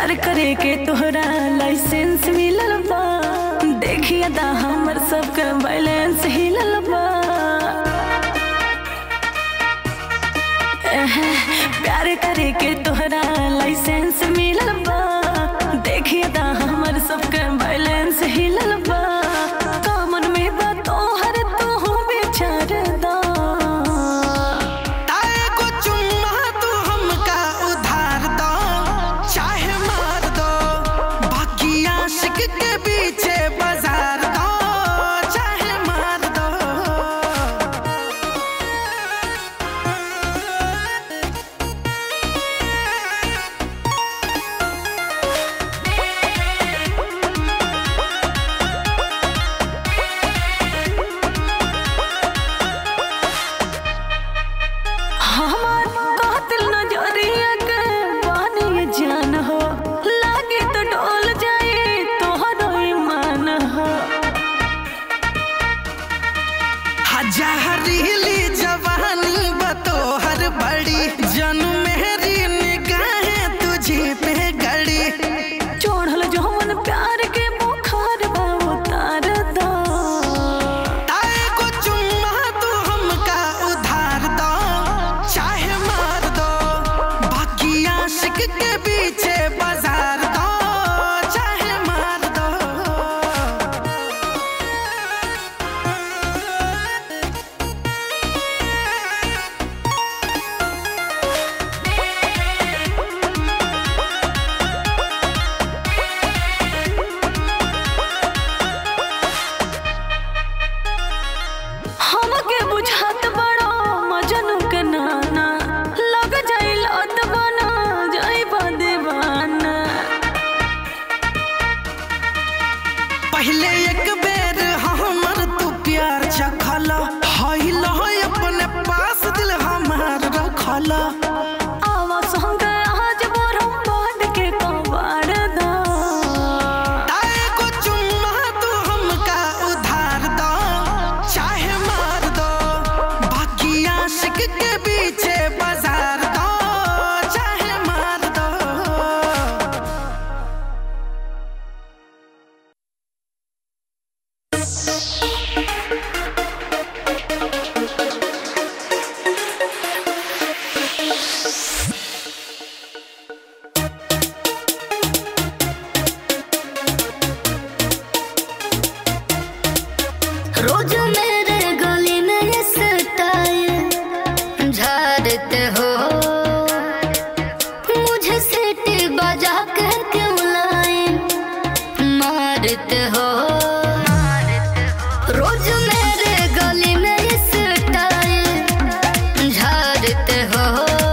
प्यार करे के तोहरा लाइसेंस मिलल बा देखिए दा हमर सबके बैलेंस हिलल बा एहे, प्यार करे के तोहरा लाइसेंस मिलल बा देखिए दा हमर सबके बैलेंस हिलल बा कामन में बा तोहर तू विचार दा ताए को चुम्मा तू हमका उधार दो चाहे मार दो बाकी आशिक के पीछे बाजार दो चाहे मार दो हमार कातिल नजरिया के बानी ये जान हो लागे तो डोल जाए तोहरो ईमान हो हजारीली जवानी बतोहर बड़ी जन मेरी निगाहें तुझे पे गड़ी चोढ़ल जौन प्यार के बुखार बा उतार दो ताए को चुम्मा तू हमका उधार दो चाहे मार दो बाकी आशिक के पीछे बाजार दो चाहे मार दो हमके बुझात बड़ो मजनू के नाना लग जाई लत बना जाई दीवाना पहले एक बेर हमर तू प्यार चखला हईल अपने पास दिल हमार रखला आवा संग आज बोरम बांध के कबाड़ दो ताए को चुम्मा तू हमका उधार दो चाहे मार दो बाकी आशिक के पीछे बाजार दो चाहे मार दो रोज मेरे गली में ये स्टाइल झाड़ते हो मुझे सीटी बजा कर क्यों लाइन मारते हो रोज मेरे गली में ये स्टाइल झाड़ते हो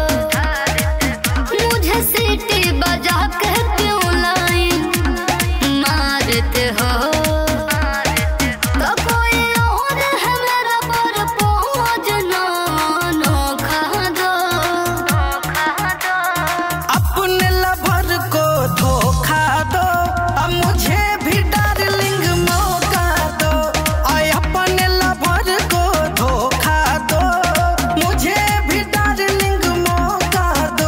मुझे सीटी बजा कर क्यों लाइन मारते हो तो कोई और है मेरा पर पहुँच ना नोखा दो अपने लवर को धोखा दो अब मुझे भी डार्लिंग मौका दो आय अपने लवर को धोखा दो मुझे भी डार्लिंग मौका दो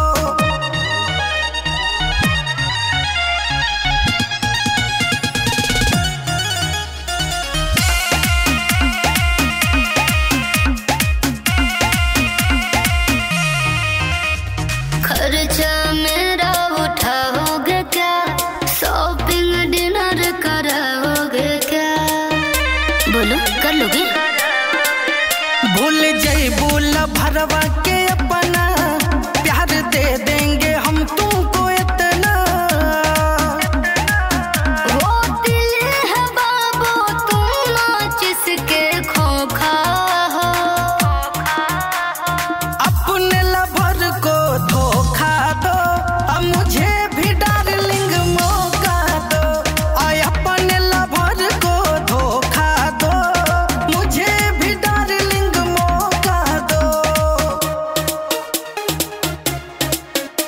खर्चा मेरा उठाओगे क्या शॉपिंग डिनर कराओगे क्या बोलो कर लोगे भूल जई भूल भरवा के अपना प्यार दे देंगे हम तुमको इतना वो दिल है बाबू तुम नाच इसके खोखा हो अपने लवर को धोखा दो अब मुझे भी डार्लिंग मौका दो आय अपने लवर को धोखा दो मुझे भी डार्लिंग मौका दो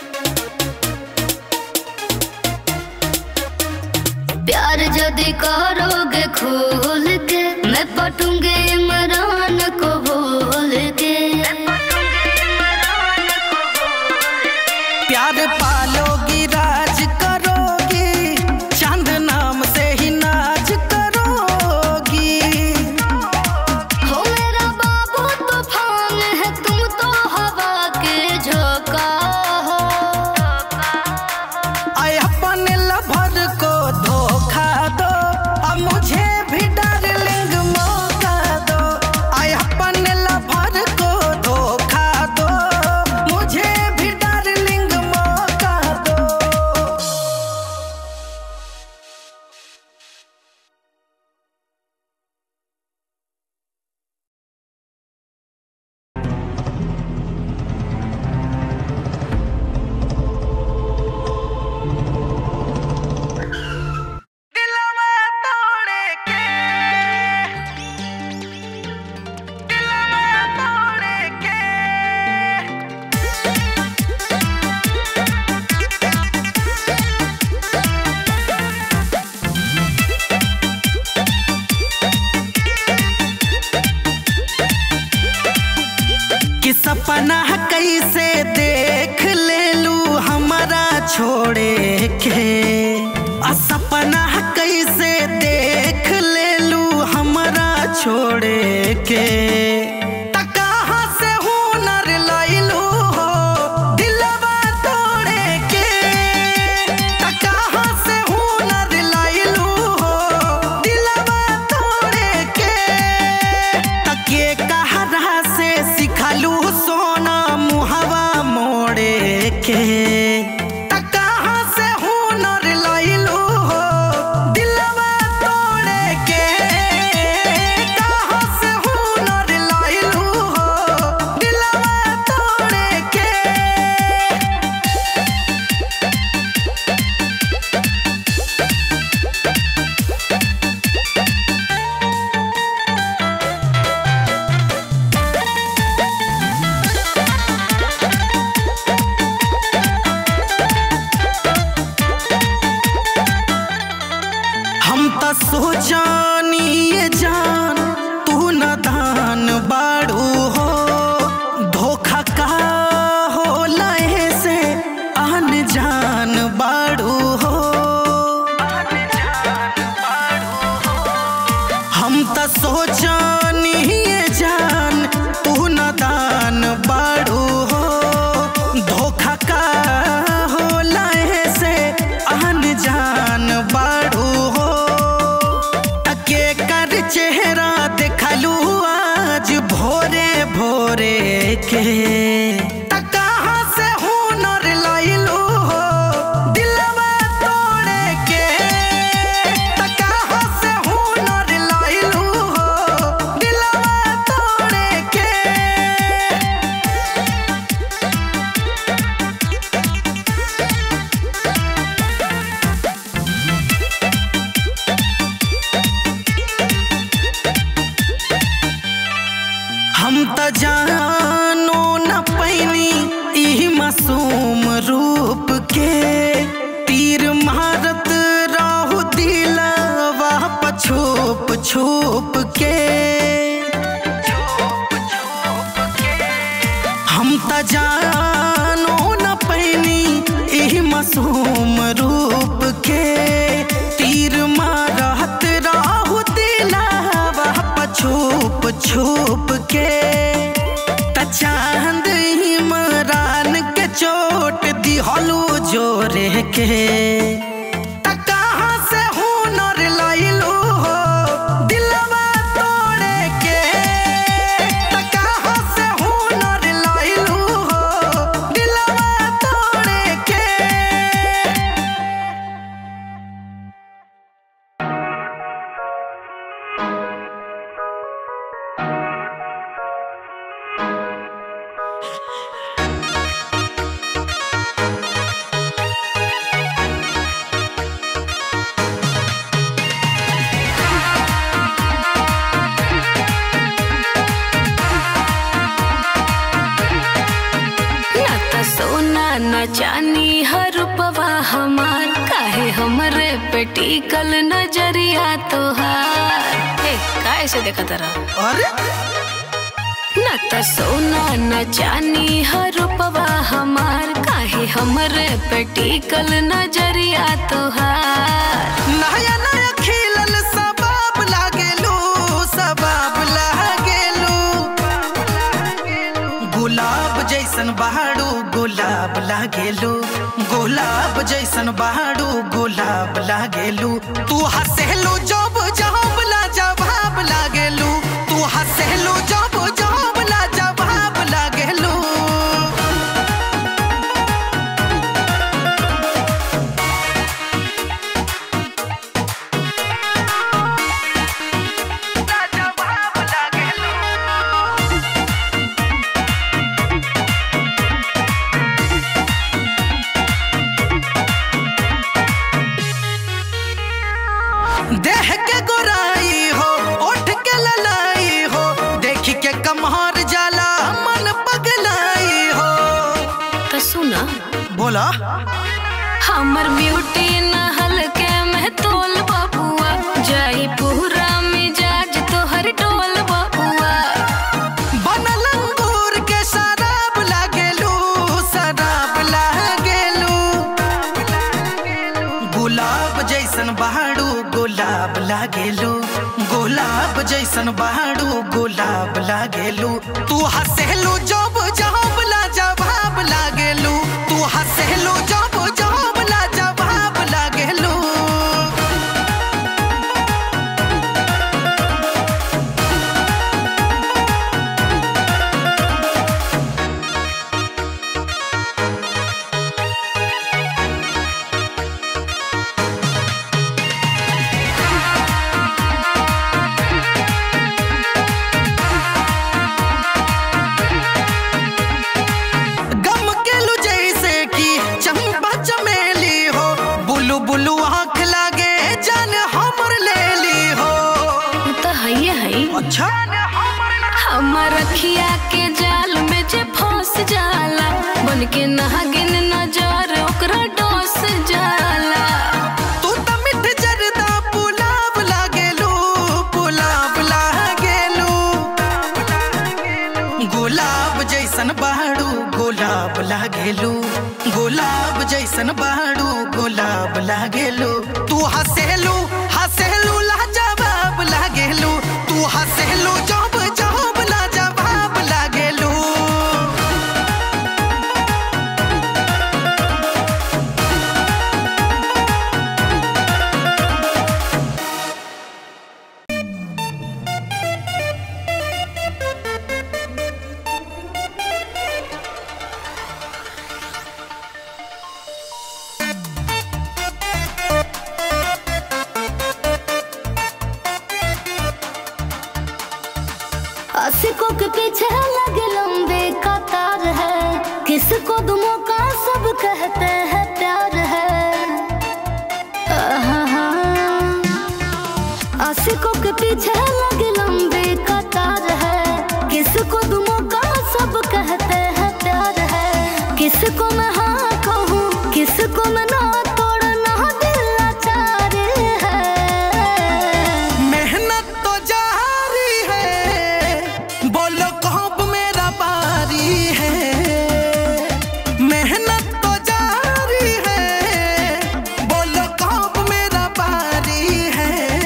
छोड़े के आ सपना कैसे देख लेलू हमरा छोड़े के त कहाँ से हुनर लैलू हो दिलवा तोड़े के त कहाँ से हुनर लैलू हो दिलवा तोड़े के तके कहरा से सिखलू सोना मुहवा मोड़े के त कहाँ से हुनर लैलू हो दिलवा तोड़े के कहाँ से हुनर लैलू हो दिलवा तोड़े के हम त सोचानी ये जान तू न दान बाड़ू हो धोखा का हो लहे से आन जान बाड़ू हो हम त सोचानी ये जान तू न दान बाड़ू हो धोखा का हो लहे से आन जान बाड़ू हो तके कर चेहरा देखलू आज भोरे भोरे के त कहाँ से हुनर लैलू हो दिलवा तोड़े के त कहाँ से हुनर लैलू हो दिलवा तोड़े के हम त जानो न पैनी ई मासूम रूप के तीर मारत रहू दिलवा पछुप छुप के हम त जानो न पैनी ई मासूम रूप के तीर मारत रहू दिलवा पछुप छुप के त चांद इमरान के चोट दिहलू जोरे के त कहाँ से हुनर लैलू हो दिलवा तोड़े के त कहाँ से हुनर लैलू हो दिलवा तोड़े के ना त सोना न चानी हर पवा हमार काहे हमरे पे टिकल नजरिया तोहार ए काहे से देखा तारा अरे ना त सोना न चानी हर पवा हमार काहे हमरे पे टिकल नजरिया तोहार नया नया खिलल सबाब लागेलू सबाब लागेलू गुलाब जैसन बहाड़ू गुलाब लागेलू गुलाब जैसन बहाड़ू गुलाब लागेलू तू हंसेलू जब जब ला जवाब लागेलू तू हंसेलू जब जब ला जवाब लागेलू देह के गोराई हो ओठ के ललाई हो देख के कमहर जाला मन पगलाई हो त सुना बोला हमर ब्यूटी नहल के में तोल बबुआ जाई पूरा मिजाज तोहर टोल बबुआ बनल अंगूर के शराब लागेलू शराब लागेलू जैसन बाड़ू गुलाब लागेलू तू हसेलू जब जब ला जवाब लागेलू तू हसेलू जब जब ला जवाब लागेलू गम के लू जैसे कि चंपा चमेली हो बुलू बुलू आँख लागे जान हमर ले ली हो तो है है अच्छा हमर रखिया के जाल में जे फंस जाला बन के नागिन नजर ओकरा डोस जाला तू त मिठ जरदा पुलाव लागेलू पुलाव लागेलू गुलाब जैसन बाड़ू गुलाब लागेलू गुलाब जैसन बाड़ू गुलाब लागेलू तू हसेलू हसेलू लाजवाब लागेलू तू हसेलू जब जब लाजवाब लागेलू आशिकों के पीछे लगे लंबे कतार है किसको दुमों का सब कहते हैं प्यार है आहा। आशिकों के पीछे लगे लंबे कतार है किसको दुमों का सब कहते हैं प्यार है किसको मैं हाँ कहूँ किसको मैं ना तोड़ना दिल लाचार है मेहनत तो जारी है बोलो कब मेरा बारी है मेहनत तो जारी है बोलो कब मेरा बारी है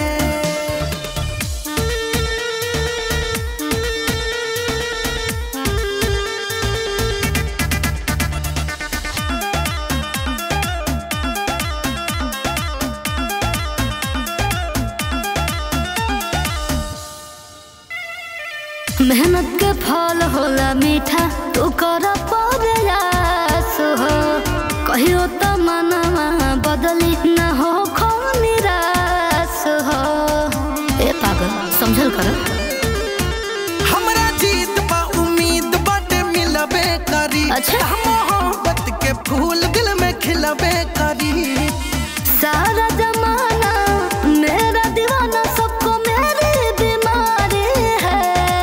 मेहनत के फल होला मीठा तू कर प्रयास हो कहियो तो मनवा बदली न हो खो निराश हो ए पागल समझल कर हमरा जीत बा उम्मीद बट मिलबे करी अच्छा। मोहब्बत के फूल दिल में खिलबे करी सारा जमाना मेरा दीवाना सबको मेरी बीमारी है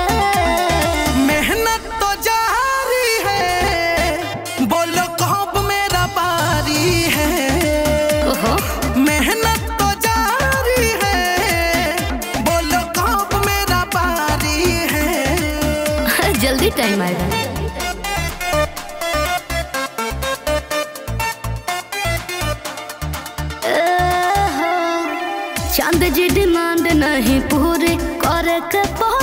मेहनत तो जारी है बोलो कब मेरा बारी है ओहो मेहनत तो जारी है बोलो कब मेरा बारी है जल्दी टाइम आएगा चांद जी डिमांड नहीं पूरी करे के पड़े